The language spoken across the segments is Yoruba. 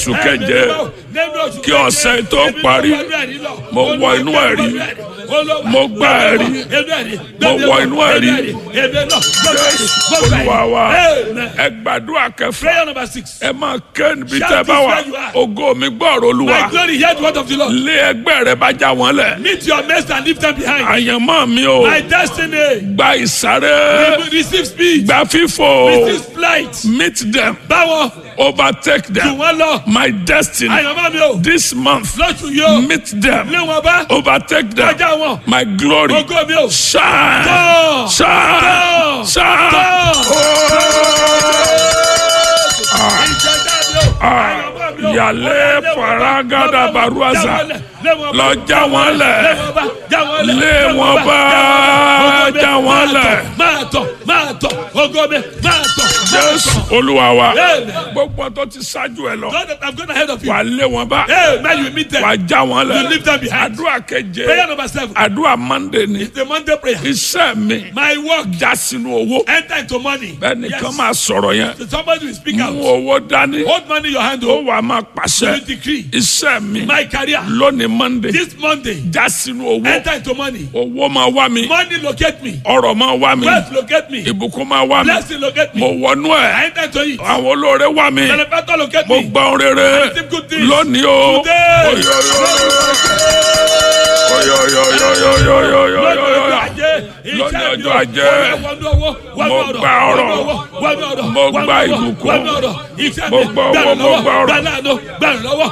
oṣù keje kí ọ̀sẹ̀ tó parí mo wọ inú ẹ̀rí mo gbá ẹ̀rí mo wọ inú ẹ̀rí olúwa wa ẹ gbàdúrà kẹfà Prayer number six. ẹ máa ké níbi Shout tẹ́ bá wà this where you are. ògo mi gbọ́rọ̀ olúwa My glory, hear the word of the Lord. lé ẹgbẹ́ rẹ bá já wọn lẹ̀ Meet your mates and leave them behind. àyànmọ́ mi o My destiny. gba ìsáré Receive speed. gba fífò Receive flight. meet them Báwo overtake jù them wọ́n lọ? my destiny Àyànmọ́ mi o. this month Lóṣù yóò. meet them Lé wọn bá. overtake them Kọjá wọn. my glory Ògo mi o. shine Tán. shine Tán. shine Tán. Oh. Ìjọba mi o. Àyànmọ́ mi o. Yàlẹ́ faragada baruaza. Lọ já wọn lẹ̀. Lé wọn bá. Já wọn lẹ̀. Máa tọ̀, máa tọ̀, ògo mi, máa tọ̀. Jésù Olúwa wa. Amen. Gbogbo tó ti ṣáájú ẹ lọ. God that have gone ahead of you. Wà lé wọn bá. Hey, now you meet them. Wà já wọn You leave lẹ̀. them behind. Àdúrà keje. Prayer number seven. Àdúrà Mọ́ndé ni. The Monday prayer. Iṣẹ́ mi My work. já sínú owó. Enter into money. Bẹ́ẹ̀ni Yes. kan máa sọ̀rọ̀ yẹn. So somebody will speak Mú out. owó dání. Hold money in your hand. Ó Oh, wà máa you pàṣẹ. decree. Iṣẹ́ mi My career. lónìí Mọ́ndé. This Monday. Já sínú owó. Enter into money. Owó máa wá mi. Money locate me. Ọrọ̀ máa wá mi. Wealth locate me. Ìbùkún máa wá mi. Blessing locate Mo me. wọnú I ẹ̀. enter into it. Àwọn olóore wá mi. Benefactor locate Mo me. gba ohun rere receive good things. lónìí o. Today. Oyoyo. Oyoyoyoyoyoyoyoyoyo. Lọ́jọ́ ọjọ́ ajé. Mo gba ọrọ̀. Mo gba ìbùkún. Mo gba owó, mo gba ọrọ̀.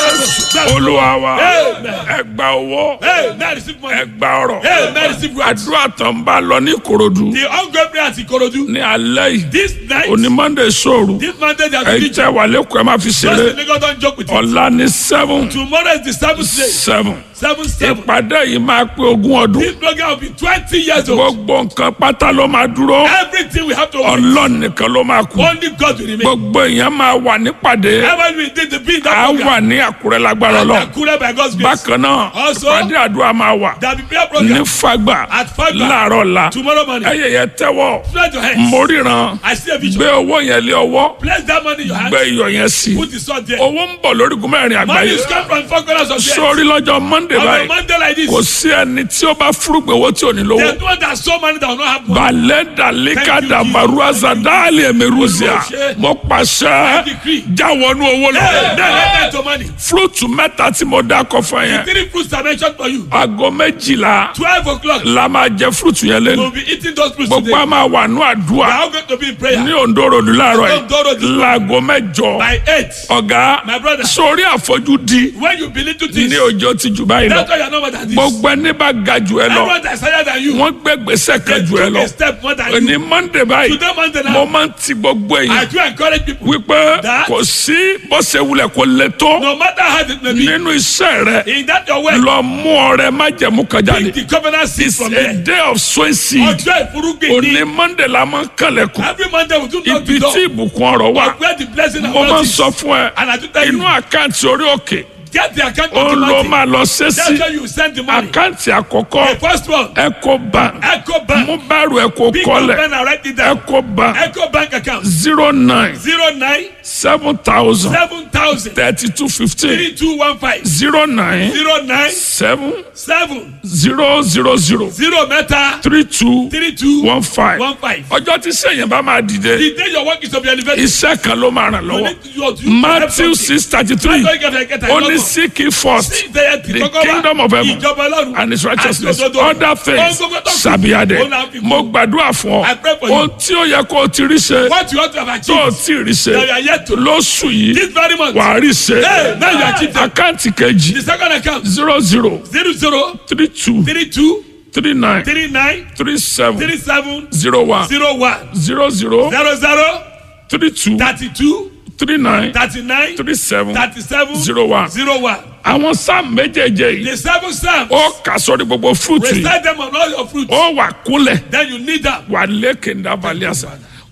Olúwa wa. Amen. Ẹ gba owó. Hey, now receive money. Ẹ gba ọrọ̀. Hey, now receive wealth. Àdúrà tó ń bá lọ ní Ìkòròdú The ongoing prayer at Ikorodu. ní alẹ́ yìí. This night, Òní Monday sóòrù. this Monday, they are Ẹ̀yin teaching. tẹ́ wà lẹ́kọ̀ọ́ ẹ má fi Just ṣeré. in Lagos, don't joke with it. Ọ̀la ní seven Tomorrow is the seventh day. seven. Seven, seven. Ìpàdé yìí máa pé ogún ọdún. This program will be twenty years old. Gbogbo nǹkan pátá ló máa dúró. Everything we have to wait. Ọlọ́run nìkan ló máa kú. Only God will remain. Gbogbo èèyàn máa wà nípàdé. Ever we did the being A that wà program. ní Àkúrẹ́ lágbára lọ. Akure by God's grace. Bákan náà, Also, ìpàdé àdúrà máa wà There will be prayer ní program Fágbà at Fagba láàárọ̀ la. tomorrow morning. Ẹyẹ yẹn tẹ́wọ̀. Spread your hands. Mo ríran. I see a vision. Gbé owó yẹn lé ọwọ́. Place that money in your hands. Gbé iyọ̀ yẹn sí. Put the sword there. Owó ń bọ̀ lórígun mẹ́rin Money àgbáyé. is come from four corners of the earth. Sórí lọ́jọ́ Monday On a báyìí. Monday like this, Kò sí ẹni tí ó bá fúrúgbìn owó tí ò ní lówó. there's no one that so money that will not have money. balẹ̀ dalika Thank you, damaruaza dali emeruzia mo pàṣẹ decree. jáwọnú owó Hey, lọ. now let enter money. fúrúùtù mẹ́ta tí mo dá kọ fún yẹn Three fruits are mentioned for you. aago méjìlá Twelve o'clock, la máa jẹ fúrúùtù yẹn we'll lẹ́nu be eating those fruits gbogbo today. a máa wà ní We are àdúrà all going to be in prayer. ní Ondo Road láàárọ̀ Ondo Road. yìí láago mẹ́jọ By eight, ọ̀gá My brother. sórí àfojúdi when you believe to things, ní ọjọ́ ti jù báyìí lọ that's why you are not more than this. gbogbo ẹni bá ga jù ẹ lọ Everyone that is higher than you, wọ́n gbé gbèsè they kan jù ẹ took lọ a step more than ní you. Monday báyìí Today, Monday mo now, máa ń ti gbogbo èèyàn I do encourage people, wípé That- kò sí bó ṣe wulẹ̀ kó le tó no matter how it may be, nínú iṣẹ́ rẹ in that your way, lọ mú ọrẹ májẹ̀mú kan jáde the covenant seed it's from a there. day of sowing seed Ọjọ́ ìfúrúgbìn òní ni Monday la máa ń kànlẹ̀kùn every Monday we do knock ibi the door. tí ìbùkún ọ̀rọ̀ wà Where the blessing and mo máa ń wealth sọ is. fún ẹ And I do tell inú you, àkáǹtì orí òkè get the account ó of the ló money. máa lọ ṣe That's sí where you send the money. àkáǹtì àkọ́kọ́ The first one, Eco Bank Echo Bank. mú bẹ́rù Eco Big kọ́lẹ̀ pen and write it down. Eco Bank Echo Bank account zero nine zero nine seven thousand seven thousand thirty two fifteen three two one five zero nine zero nine seven seven zero zero zero zero mẹ́ta three two three two one five. one five. ọjọ́ tí sẹ́yìn bá máa dìde The day your work is to be elevated, iṣẹ́ kan ló máa ràn you lọ́wọ́ need to you- you- Matthew six thirty three That's why you get- get a ó ní lot of- seek ye first Sí, ìtẹ̀yẹ tí the kọ́kọ́ wá, kingdom of heaven ìjọba Ọlọ́run and his righteousness àti òdodo. other things Ohun gbogbo tó kù, shall be added òun náà fi kún. mo gbàdúrà fún I pray ọ for you. ohun tí ó yẹ kó o ti rí ṣe What you want to have tó o achieved, ti rí ṣe that you are yet to. lóṣù yìí This very month, wà á rí ṣe Hey, now you achieved them. àkáǹtì kejì the second account, zero zero zero zero three two three two three nine three nine three seven three seven zero one zero one zero zero zero zero three two thirty two three nine thirty nine three seven thirty seven zero one. zero one. àwọn sáà méjèèjì yìí The seven psalms, ó kà sórí gbogbo fúrúùtù yìí recite them on all your fruits. ó wà kúnlẹ̀ Then you need them. wà lékè ńdá balẹ̀ àṣà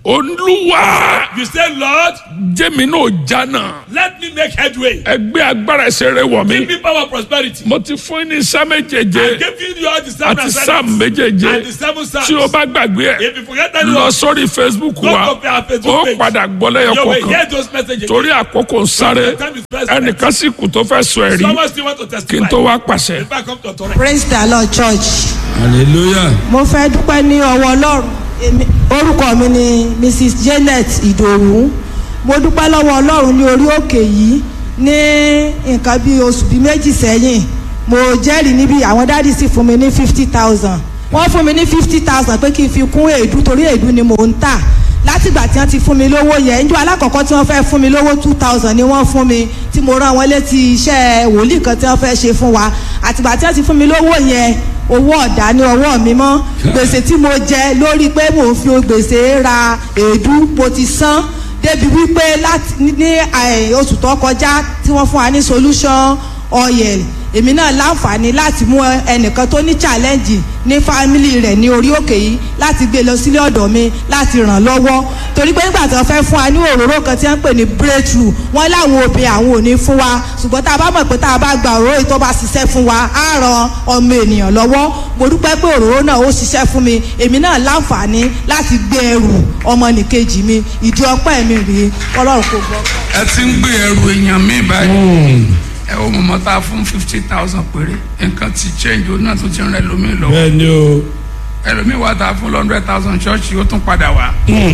olúwa You say, Lord, jẹ́mi náà jánà let me make headway. ẹgbẹ́ agbára ẹsẹ̀ rẹ wọ̀ mí Give me power prosperity. mo ti fún yín ní sá I méjèèje give you all the seven àti assignments sáàmù méjèèje and the seven psalms. tí o bá gbàgbé ẹ If you forget any lọ one, sórí facebook go wa to our Facebook ó page. padà gbọ́ lẹ́yọ You will kọ̀ọ̀kan hear those messages. torí àkókò ń sáré The time is pressed. ẹnìkan sì kù tó fẹ́ sọ ẹ̀rí Someone still want to kí n testify. tó wá pàṣẹ. If I come to authority. praise the lord church hallelujah. mo fẹ́ dúpẹ́ ní ọwọ́ ọlọ́run Èmi- orúkọ mi ni mrs janet ìdòwú mo dúpẹ́ lọ́wọ́ ọlọ́run ní orí òkè yìí ní nǹkan bí oṣù bíi méjì sẹ́yìn mo jẹ́rìí níbi àwọn dáàdì sì fún mi ní fifty thousand wọ́n fún mi ní fifty thousand pé kí n fi kún èédú torí èédú ni mò ń tà látìgbà tí wọ́n ti fún mi lówó yẹn njọ́ alákọ̀ọ́kọ́ tí wọ́n fẹ́ fún mi lówó two thousand ni wọ́n fún mi tí mo rán wọn létí iṣẹ́ wòlíì kan tí wọ́n fẹ́ ṣe fún wa àtìgbà tí wọ́n ti fún mi lówó yẹn owó ọ̀dà ní ọwọ́ mi mọ́ gbèsè tí mo jẹ lórí pé mò ń fi gbèsè ra èédú mo ti san débi wípé láti ní eh, oṣù tó kọjá tí wọ́n fún wa ní solution oil èmi náà láǹfààní láti mú ẹnìkan tó ní challenge ní fámìlì rẹ̀ ní orí òkè yìí láti gbé lọ sílé ọ̀dọ̀ mi láti ràn lọ́wọ́ torí pé nígbà tí wọ́n fẹ́ fún wa ní òróró kan tí wọ́n ń pè ní breakthrough wọ́n láwọn obìnrin àwọn ò ní fún wa ṣùgbọ́n tá a bá mọ̀ pé tá a bá gba òróró yìí tó bá ṣiṣẹ́ fún wa á ran ọmọ ènìyàn lọ́wọ́ mo dúpẹ́ pé òróró náà ó ṣiṣẹ́ fún mi èmi náà láǹfààní láti gbé ẹrù ọmọnìkejì mi ìdí ọpẹ́ mi rèé ọlọ́run kò gbọ́. ẹ ti ń gbé ẹrù èèyàn mi báyìí ẹ wo mọ̀mọ́ tá a fún fifty thousand péré nǹkan ti change o náà tún ti rẹ lómi lọ bẹ́ẹ̀ ni o. ẹlòmíì wà tá a fún hundred thousand ṣọ́ọ̀ṣì ó tún padà wá.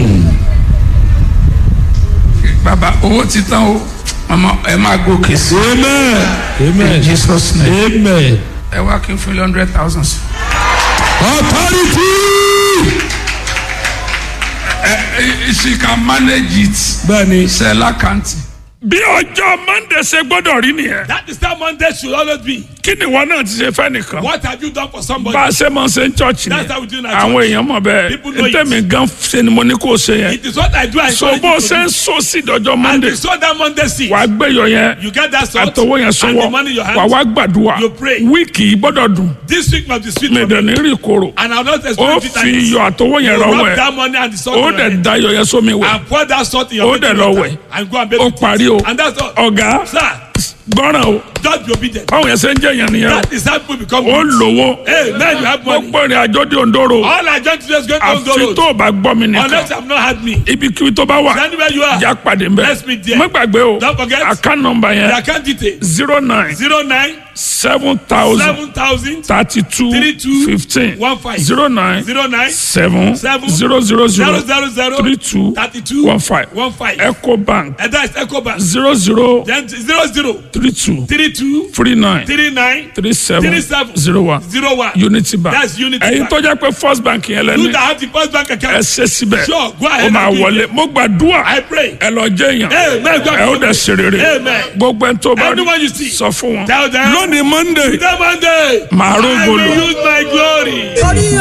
bàbá owó ti tán o mọ̀mọ́ ẹ máa gòkè sí amen. amen. in Jesus name amen. ẹ wá kí n fún hundred thousand sí. authority. ẹ ẹ she can manage it bẹ́ẹ̀ ni. ṣe lákàntì. bí ọjọ́ monday ṣe gbọ́dọ̀ rí nìyẹn That is how Monday should always be. kí ni ìwọ náà ti ṣe fẹ́ nìkan What have you done for somebody? bá a ṣe máa ń ṣe ń church ni That's how we do in our àwọn church. èèyàn mọ̀ bẹ́ẹ̀ People know it. ntẹ̀mí gan ṣe ni mo ní kó o ṣe yẹn It is what I do. I so encourage bó o you to ṣe ń do. so sí ìdọ́jọ́ And monday you saw that Monday seed. wàá gbẹ̀yọ̀ yẹn You get that salt àtọwọ́ yẹn and sọ́wọ́ the money in your hand. wàá wá gbàdúrà You pray. wíìkì yìí gbọ́dọ̀ dùn This week must be sweet mi for dẹ̀ me. ní rí koro And I will not ó expect it. fi iyọ̀ àtọwọ́ yẹn You rọwọ́ rub ẹ̀ that money and the salt ó in your dẹ̀ head. da iyọ̀ yẹn sómi wẹ̀ And pour that salt in Ó your dẹ̀ baking lọ water wẹ̀. and go and bathe ó with it. parí o And that's all. ọ̀gá Sir, gbọ́ràn o just be obedient. báwọn yẹn ṣe ń jẹ́ yẹn nìyẹn o That is how people become ó rich. lówó Hey, man, you have money. gbogbo ìrìn àjò di òǹdóró All I just do is go to àfi those tó o bá gbọ́ mi nìkan Unless you have not had me. ibikíbi tó bá wà Anywhere you are. já pàdé mbẹ Let's meet there. má gbàgbé o Don't forget. account number The yẹn account detail. zero nine Zero nine seven thousand seven thousand thirty two Three two fifteen one five. zero nine zero nine seven Seven zero zero zero zero zero zero three two thirty two one five one five. eco bank And that is Ecobank. zero zero Then zero zero three two three two three nine three nine three seven Three seven. zero one zero one. unity bank That's Unity ẹ̀yin Bank. tó jẹ́ pé first bank yẹn You lẹ́ni that have the first bank ẹ account. ṣe síbẹ̀ Sure, go ahead ó máa and do it. wọlé mo gbàdúrà I pray. ẹ lọ jẹ́ èèyàn Amen. God ẹ ó dẹ̀ ṣe rere Amen. gbogbo ẹni tó bá rí Anyone you see. sọ fún wọn Tell them. lónìí monday That Monday. màá I rógolo. will use my glory. torí